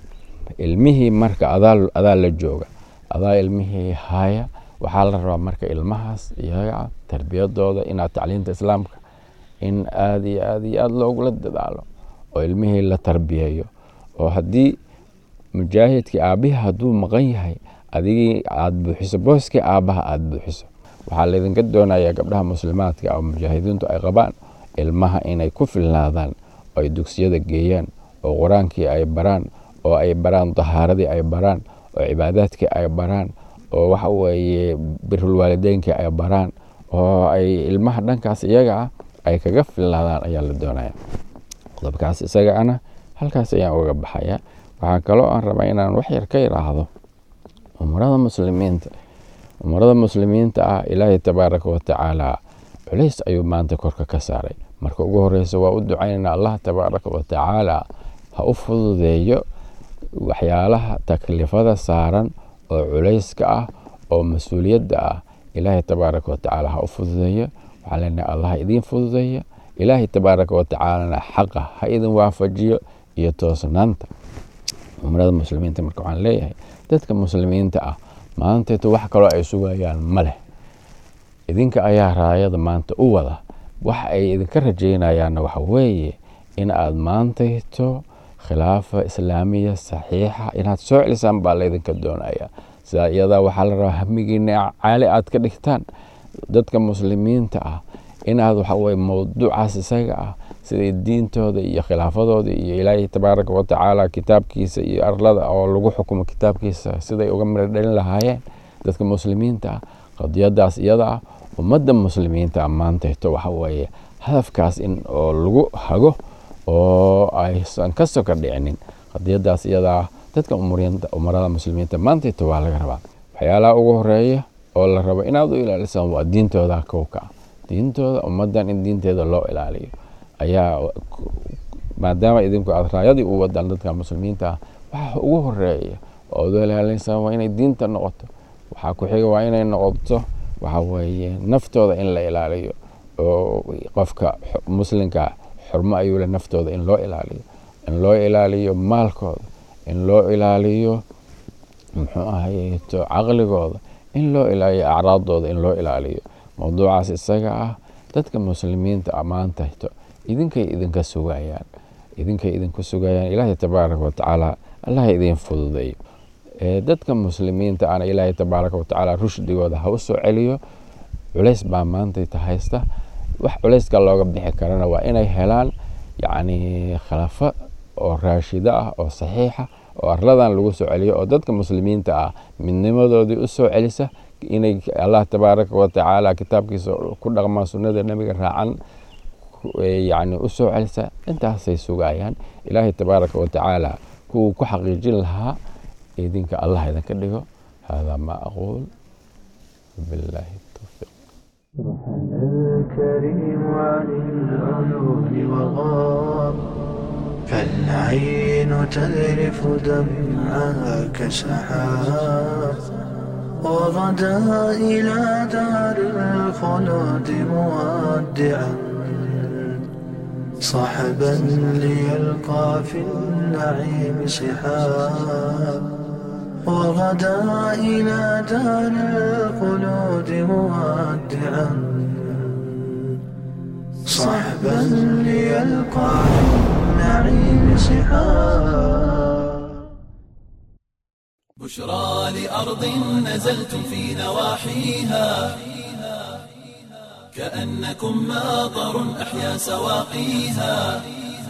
ilmihii marka adaa la jooga adaa ilmihii haya waxaa la rabaa marka ilmahaas iyaga tarbiyadooda inaad tacliinta islaamka in aada iyo aada iyo aada loogula dadaalo oo ilmihii la tarbiyeeyo oo haddii mujaahidkii aabihii hadduu maqan yahay adigii aada buuxiso booskii aabbaha aada buuxiso waxaa laydinka doonayaa gabdhaha muslimaadka oo mujaahidiintu ay qabaan ilmaha inay ku filnaadaan oo ay dugsiyada geeyaan oo qur-aankii ay baraan oo ay baraan dahaaradii ay baraan oo cibaadaadkii ay baraan oo waxa weeye birulwaalideynkii ay baraan oo ay ilmaha dhankaas iyaga ah ay kaga filnaadaan ayaa la doonaya qodobkaas isaga ana halkaas ayaan uga baxaya waxaa kaloo aan rabaa inaan wax yar ka yidhaahdo umrada muslimiinta umrada muslimiinta ah ilaahay tabaaraka wa tacaala culays ayuu maanta korka ka saaray marka ugu horeysa waa u ducaynayna allah tabaaraka wa tacaala ha u fududeeyo waxyaalaha taklifada saaran oo culayska ah oo mas-uuliyadda ah ilaahay tabaaraka wa tacaala ha u fududeeyo waxaa leenahay allah idiin fududeeya ilaahay tabaaraka wa tacaalana xaqa ha idin waafajiyo iyo toosnaanta umrada muslimiinta marka waxaan leeyahay dadka muslimiinta ah maanteeto wax kaloo ay sugayaan ma leh idinka ayaa raayada maanta u wada wax ay idinka rajaynayaanna waxa weeye in aad maantayto khilaafa islaamiya saxiixa inaad soo celisaan baa laydinka doonaya sidaa iyadaa waxaa la rabaa hamigiina caali aad ka dhigtaan dadka muslimiinta ah inaad waxa weye mowduucaas isaga ah siday diintooda iyo khilaafadooda iyo ilaahay tabaaraka wa tacaala kitaabkiisa iyo arlada oo lagu xukumo kitaabkiisa siday uga miro dhalin lahaayeen dadka muslimiinta ah qadiyadaas iyada ah ummadda muslimiinta maantayto waxa weeye hadafkaas in oo lagu hago oo aysan ka soka dhicinin qadiyadaas iyada ah dadka umarada muslimiinta maantayto waa laga rabaa waxyaalaha ugu horeeya oo la rabo inaad u ilaalisaan waa diintooda kowka ah diintooda ummaddan in diinteeda loo ilaaliyo ayaa maadaama idinku aad raayadii u wadaan dadka muslimiinta ah waxa ugu horeeya oo ad u ilaalinaysaa waa inay diinta noqoto waxaa ku xiga waa inay noqoto waxa weeye naftooda in la ilaaliyo oo qofka muslimka xurmo ayuu le naftooda in loo ilaaliyo in loo ilaaliyo maalkooda in loo ilaaliyo muxuu ahayeeto caqligooda in loo ilaaliyo acraadooda in loo ilaaliyo mowduucaas isaga ah dadka muslimiinta ammaantahto idinkay idinka sugayaan idinkay idinku sugayaan ilaahay tabaaraka watacaala allah idiin fududeeyo dadka muslimiinta ana ilaahay tabaaraka watacaala rushdigooda ha u soo celiyo culays baa maantayta haysta wax culayska looga bixi karana waa inay helaan yacni khilafo oo raashida ah oo saxiixa oo arladan lagu soo celiyo oo dadka muslimiinta ah midnimadoodii u soo celisa inay allah tabaaraka watacaala kitaabkiisa ku dhaqmaan sunnada nebiga raacan yani u soo celisa intaasay sugayaan ilaahay tabaaraka watacaala kuwuu ku xaqiijin lahaa idinka allah idinka dhigo hada ma aquul billahi tawfiiq الكريم عن العيون وغاب فالعين تذرف دمعها كسحاب وغدا إلى دار الخلود مودعا صحبا ليلقى في النعيم سحاب وغدا إلى دار الخلود مودعا صحبا ليلقى في النعيم سحاب بشرى لأرض نزلتم في نواحيها كأنكم ماطر أحيا سواقيها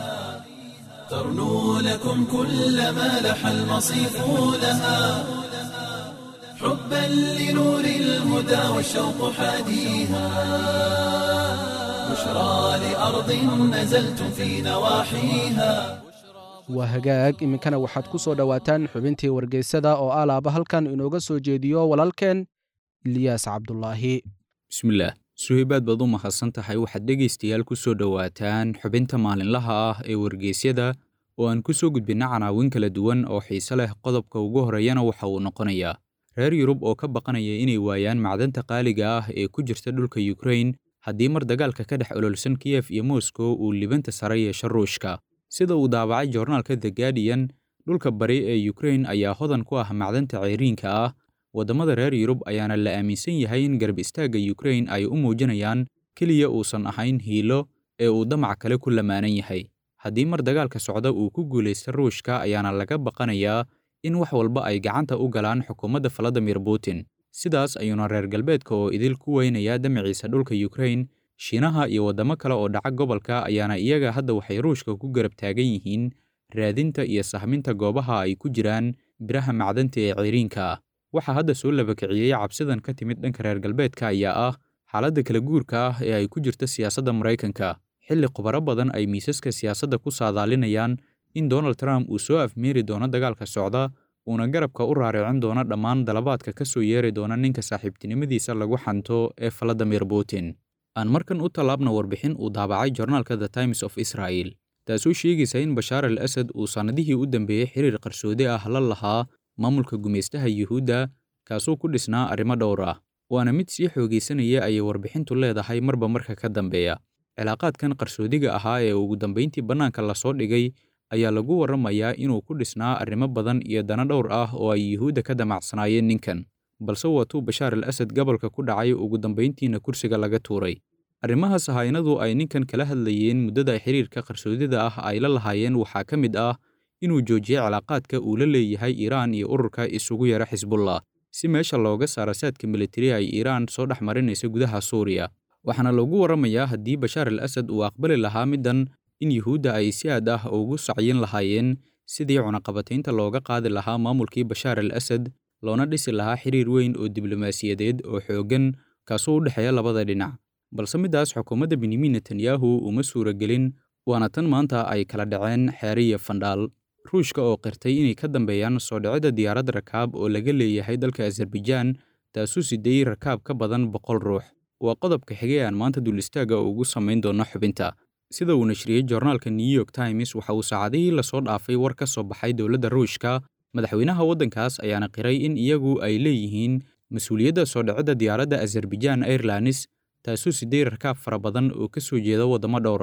ترنو لكم كل ما لح المصيف لها حبا لنور الهدى والشوق حاديها بشرى لأرض نزلتم في نواحيها waa hagaag iminkana waxaad ku soo dhowaataan xubintii wargeysada oo alaaba halkan inooga soo jeediyo walaalkeen iliyaas cabdulaahi bismillaah suhaybaad baad u mahadsan tahay waxaad dhegaystayaal ku soo dhowaataan xubinta maalinlaha ah ee wargeysyada oo aan ku soo gudbinna canaawin kala duwan oo xiise leh qodobka ugu horreeyana waxa uu noqonayaa reer yurub oo ka baqanaya inay waayaan macdanta qaaliga ah ee ku jirta dhulka yukrain haddii mar dagaalka ka dhex ololsan kiyef iyo moskow uu libanta sare yeesho ruushka sida uu daabacay joornaalka the guardian dhulka bari ee yukrain ayaa hodan ku ah macdanta ceyriinka ah waddamada reer yurub ayaana la aaminsan yahay in garab istaagga yukrain ay u muujinayaan keliya uusan ahayn hiilo ee uu damac kale ku lamaanan yahay haddii mar dagaalka socda uu ku guulaysta ruushka ayaana laga baqanayaa in wax walba ay gacanta u galaan xukuumadda valadimir putin sidaas ayuuna reer galbeedka oo idil ku weynayaa damaciisa dhulka yukrain shiinaha iyo waddamo kale oo dhaca gobolka ayaana iyaga hadda waxay ruushka ku garab taagan yihiin raadinta iyo sahminta goobaha ay ku jiraan biraha macdanta ee ceyriinka ah waxaa hadda soo labakiciyey cabsidan ka timid dhanka reer galbeedka ayaa ah xaaladda kala guurka ah ee ay ku jirta siyaasadda maraykanka xilli khubaro badan ay miisaska siyaasadda ku saadaalinayaan in donald trump uu soo afmeeri doono dagaalka socda uuna garabka u raaricin doono dhammaan dalabaadka ka soo yeeri doona ninka saaxiibtinimadiisa lagu xanto ee valadimir putin aan markan u tallaabna warbixin uu daabacay joornaalka the times of israel taasoo sheegaysa in bashaar al asad uu sannadihii u dambeeyey xiriir qarsoodi ah la lahaa maamulka gumaystaha yuhuudda kaasoo ku dhisnaa arrimo dhowr ah waana mid sii xoogaysanaya ayay warbixintu leedahay marba marka ka dambeeya cilaaqaadkan qarsoodiga ahaa ee ugu dambayntii bannaanka lasoo dhigay ayaa lagu warramayaa inuu ku dhisnaa arrimo badan iyo dana dhowr ah oo ay yuhuudda ka damacsanaayeen ninkan balse waatuu bashaar al asad gobolka ku dhacay ugu dambayntiina kursiga laga tuuray arrimahaas haynadu ay ninkan kala hadlayeen muddada xiriirka qarsoodida ah ay la lahaayeen waxaa ka mid ah inuu joojiyey cilaaqaadka uu la leeyahay iiraan iyo ururka isugu yara xisbullah si meesha looga saaro saadka militari ay iiraan soo dhex marinaysa gudaha suuriya waxaana lagu warramayaa haddii bashaar al asad uu aqbali lahaa middan in yuhuudda ay si aad ah ugu sacyin lahaayeen sidii cunaqabataynta looga qaadi lahaa maamulkii bashaar al asad loona dhisi lahaa xiriir weyn oo diblomaasiyadeed oo xooggan kaasoo u dhexeeya labada dhinac balse middaas xukuumadda benyamin netanyahu uma suuragelin waana tan maanta ay kala dhaceen xeere iyo fandhaal ruushka oo qirtay inay ka dambeeyaan soo dhicidda diyaarad rakaab oo laga leeyahay dalka azerbaijaan taasuu siddeeyey rakaab ka badan boqol ruux waa qodobka xigay aan maanta duulistaaga ugu samayn doono xubinta sida uu nashriyey joornaalka new york times waxa uu saacadihii lasoo dhaafay war ka soo baxay dowladda ruushka madaxweynaha waddankaas ayaana qiray in iyagu ay leeyihiin mas-uuliyadda soo dhicidda diyaaradda azerbaijaan airlanes taasuu siddeey rakaab fara badan oo ka soo jeeda waddamo dhowr ah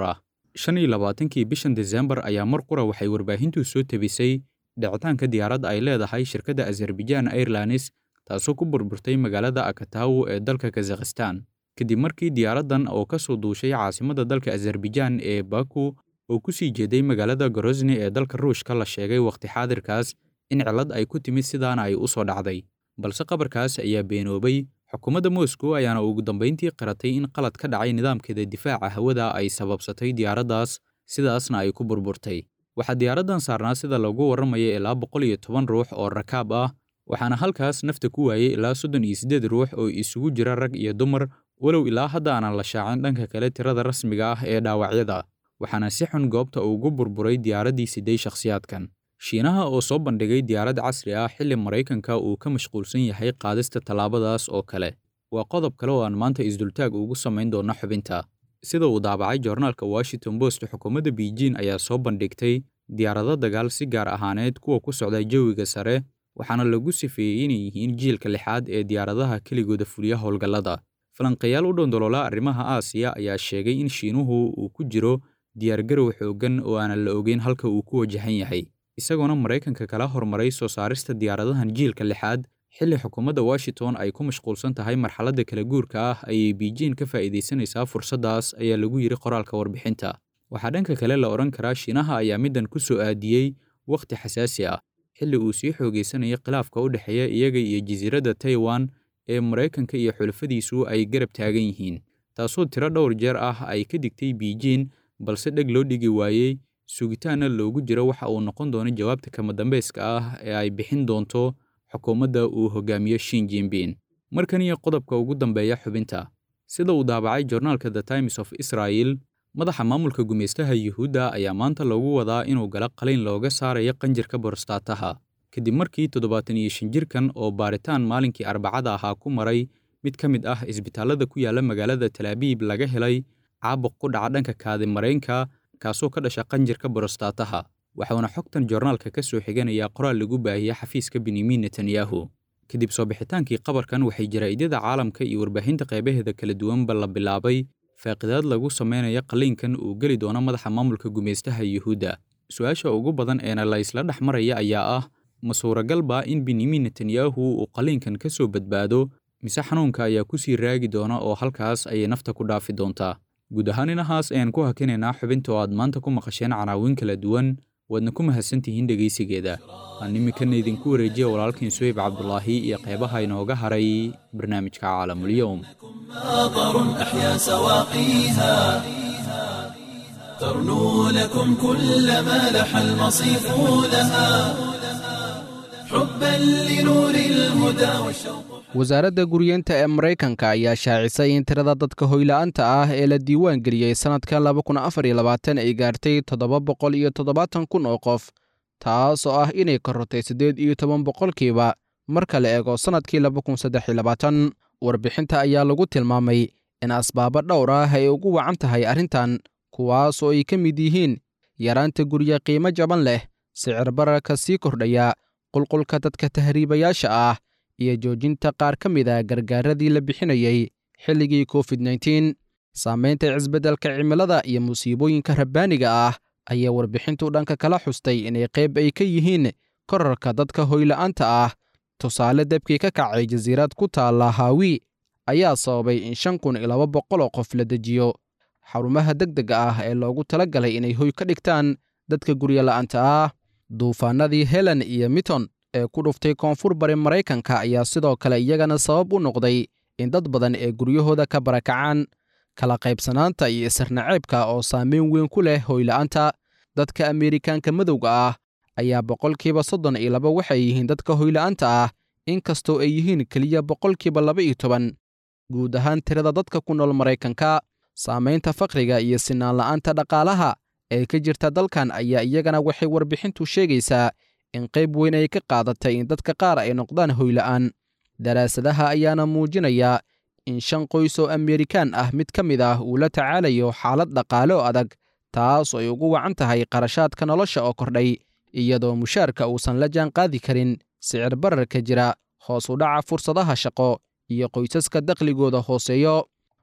shan iyo labaatankii bishan desembar ayaa mar qura waxay warbaahintu soo tebisay dhicitaanka diyaaradda ay leedahay shirkadda azerbaijaan airlines taasoo ku burburtay magaalada akatawo ee dalka kazakhistan kadib markii diyaaraddan oo ka soo duushay caasimadda dalka azerbaijaan ee baku oo ku sii jeeday magaalada gorosni ee dalka ruushka la sheegay wakhti xaadirkaas in cillad ay ku timid sidaana ay u soo dhacday balse qabarkaas ayaa beenoobay xukuumadda moscow ayaana ugu dambayntii qaratay in qalad ka dhacay nidaamkeeda difaaca hawada ay sababsatay diyaaraddaas sidaasna ay ku burburtay waxaa diyaaraddan saarnaa sida lagu warramaya ilaa boqol iyo toban ruux oo rakaab ah waxaana halkaas nafta ku waayey ilaa soddon iyo siddeed ruux oo isugu jira rag iyo dumar walow ilaa hadda aanan la shaacin dhanka kale tirada rasmiga ah ee dhaawacyada waxaana si xun goobta ugu burburay diyaaraddii siday shakhsiyaadkan shiinaha oo soo bandhigay diyaarad casri ah xilli maraykanka uu ka mashquulsan yahay qaadista tallaabadaas oo kale waa qodob kale oo aan maanta isdultaag ugu samayn doona xubinta sida uu daabacay joornaalka washington post xukuumadda beijing ayaa soo bandhigtay diyaarado dagaal si gaar ahaaneed kuwa ku socda jawiga sare waxaana lagu sifeeyey inay yihiin jiilka lixaad ee diyaaradaha keligooda fuliya howlgallada falanqayaal u dhondoloola arrimaha aasiya ayaa sheegay in shiinuhu uu ku jiro diyaargarow xooggan oo aanan la ogeyn halka uu ku wajahan yahay isagoona maraykanka kala hormaray soo saarista diyaaradahan jiilka lixaad xilli xukuumadda washington ay ku mashquulsan tahay marxaladda kala guurka ah ayay beijing ka faa'iidaysanaysaa fursaddaas ayaa lagu yidhi qoraalka warbixinta waxaa dhanka kale la odhan karaa shiinaha ayaa middan ku soo aadiyey wakhti xasaasi ah xilli uu sii xoogaysanayay khilaafka u dhexeeya iyaga iyo jasiiradda taiwan ee maraykanka iyo xulafadiisu ay garab taagan yihiin taasoo tiro dhowr jeer ah ay ka digtay beijing balse dheg loo dhigi waayey sugitaanna loogu jiro waxa uu noqon doono jawaabta kama dambayska ah ee ay bixin doonto xukuumadda uu hogaamiyo shin jinbin markan iyo qodobka ugu dambeeya xubinta sida uu daabacay joornaalka the times of israel madaxa maamulka gumaystaha yuhuudda ayaa maanta loogu wadaa inuu gala qaliin looga saarayo qanjirka borostaataha kadib markii toddobaatan iyo shan jirkan oo baaritaan maalinkii arbacada ahaa ku maray mid ka mid ah isbitaallada ku yaalla magaalada talaabiib laga helay caabuq ku dhaca dhanka kaadimaraynka kaasoo ka dhasha qanjirka borostaataha waxauna xogtan joornaalka ka soo xiganayaa qoraal lagu baahiyey xafiiska benyamin netanyahu kadib soo bixitaankii qabarkan waxay jaraa'idada caalamka iyo warbaahinta qaybaheeda kala duwanba la bilaabay faaqidaad lagu samaynayo qalliinkan uu geli doono madaxa maamulka gumaystaha yuhuudda su-aasha ugu badan eena la isla dhex maraya ayaa ah ma suuragalba in benyamin netanyahu uu qalliinkan ka soo badbaado mise xanuunka ayaa ku sii raagi doona oo halkaas ayay nafta ku dhaafi doontaa guud ahaan inahaas ayaan ku hakinaynaa xubinta oo aad maanta ku maqasheen canaawin kala duwan waadna ku mahadsantihiin dhegaysigeeda aan iminkana idinku wareejiya walaalkiin suhayb cabdulaahi iyo qeybaha inooga haray barnaamijka caalamulyoum ماطر أحيا سواقيها ترنو لكم كل ما لح المصيف لها حبا لنور الهدى والشوق wasaaradda guryeenta ee maraykanka ayaa shaacisay in tirada dadka hoyla'aanta ah ee la diiwaan geliyey sannadka laba kun afar iyo labaatan ay gaartay toddoba boqol iyo toddobaatan kun oo qof taas oo ah inay korortay siddeed iyo toban boqolkiiba marka la eego sannadkii laba kun saddex iyo labaatan warbixinta ayaa lagu tilmaamay in asbaabo dhowr ah ay ugu wacan tahay arrintan kuwaas oo ay ka mid yihiin yaraanta gurye qiimo jaban leh sicir bararka sii kordhaya qulqulka dadka tahriibayaasha ah iyo joojinta qaar ka mid a gargaaradii la bixinayey xilligii covid nteen saamaynta cisbeddelka cimilada iyo musiibooyinka rabbaaniga ah ayaa warbixintu dhanka kala xustay inay qayb ay ka yihiin korarka dadka hoyla'aanta ah tusaale debkii ka kacay jasiirad ku taalla haawi ayaa sababay in shan kun iyo laba boqol oo qof la dejiyo xarumaha degdega ah ee loogu tala galay inay hoy ka dhigtaan dadka guryola'aanta ah duufaanadii helen iyo miton ee ku dhuftay koonfur bari maraykanka ayaa sidoo kale iyagana sabab u noqday in dad badan ee guryahooda ka barakacaan kala qaybsanaanta iyo isirnaceebka oo saameyn weyn ku leh hoyla'aanta dadka ameerikaanka madowga ah ayaa boqolkiiba soddon iyo laba waxay yihiin dadka hoyla'aanta ah inkastoo ay yihiin keliya boqolkiiba laba iyo toban guud ahaan tirada dadka ku nool maraykanka saamaynta fakriga iyo sinaan la'aanta dhaqaalaha ee ka jirta dalkan ayaa iyagana waxay warbixintu sheegaysaa in qayb weyn ay ka qaadatay in dadka qaar ay noqdaan hoyla'aan daraasadaha ayaana muujinaya in shan qoys oo ameerikaan ah mid ka mid ah uu la tacaalayo xaalad dhaqaale oo adag taas oo ay ugu wacan tahay qarashaadka nolosha oo kordhay iyadoo mushaarka uusan la jaan qaadi karin sicir bararka jira hoos u dhaca fursadaha shaqo iyo qoysaska dakhligooda hooseeyo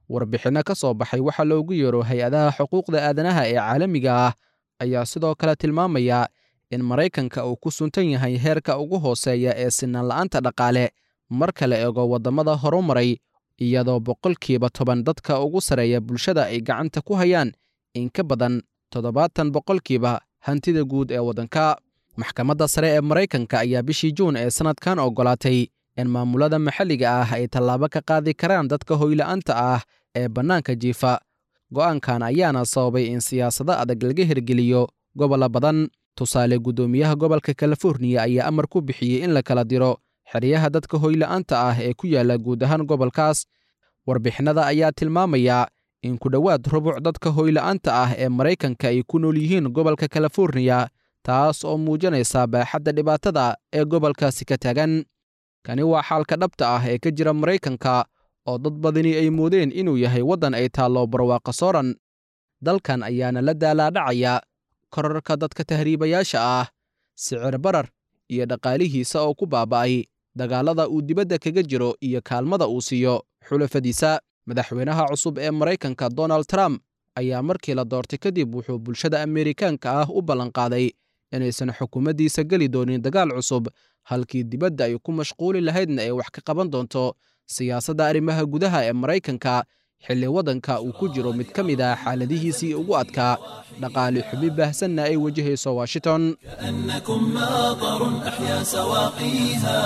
warbixinno ka soo baxay waxaa loogu yeero hay-adaha xuquuqda aadanaha ee caalamiga ah ayaa sidoo kale tilmaamaya in maraykanka uu ku suntan yahay heerka ugu hooseeya ee sinaan la'aanta dhaqaale marka la eego waddamada horumaray iyadoo boqolkiiba toban dadka ugu sarreeya bulshada ay gacanta ku hayaan in ka badan toddobaatan boqolkiiba hantida guud ee waddanka maxkamadda sare ee maraykanka ayaa bishii juun ee sannadkan oggolaatay in maamulada maxalliga ah ay tallaabo ka qaadi karaan dadka hoyla'aanta ah ee bannaanka jiifa go'aankan ayaana sababay in siyaasado adag laga hirgeliyo gobollo badan tusaale guddoomiyaha gobolka californiya ayaa amar ku bixiyey in la kala diro xeryaha dadka hoyla'aanta ah ee ku yaalla guud ahaan gobolkaas warbixinada ayaa tilmaamaya in ku dhowaad rubuc dadka hoyla'aanta ah ee maraykanka ay ku nool yihiin gobolka californiya taas oo muujinaysa baaxadda dhibaatada ee gobolkaasi ka taagan kani waa xaalka dhabta ah ee ka jira maraykanka oo dad badani ay moodeen inuu yahay waddan ay taallo barwaaqa sooran dalkan ayaana la daalaadhacaya korarka dadka tahriibayaasha ah sicir barar iyo dhaqaalihiisa oo ku baaba'ay dagaallada uu dibadda kaga jiro iyo kaalmada uu siiyo xulafadiisa madaxweynaha cusub ee maraykanka donald trump ayaa markii la doortay kadib wuxuu bulshada ameerikaanka ah u ballanqaaday inaysan xukuumaddiisa geli doonin dagaal cusub halkii dibadda ay ku mashquuli lahaydna ay wax ka qaban doonto siyaasadda arrimaha gudaha ee maraykanka xilli waddanka uu ku jiro mid ka mid ah xaaladihiisii ugu adkaa dhaqaali xubi baahsanna ay wajahayso washington كأنكم ماطر أحيا سواقيها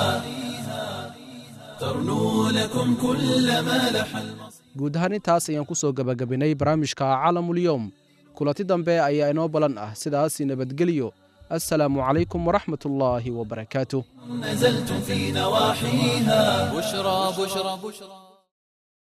ترنو لكم كل ما لح المصير guud ahaan intaas ayaan ku soo gebagabinay barnaamijka caalamulyoom kulanti dambe ayaa inoo balan ah sidaas nabadgelyo assalaamu calaykum waraxmat ullaahi wabarakaatuh نزلتم في نواحيها بشرى بشرى بشرى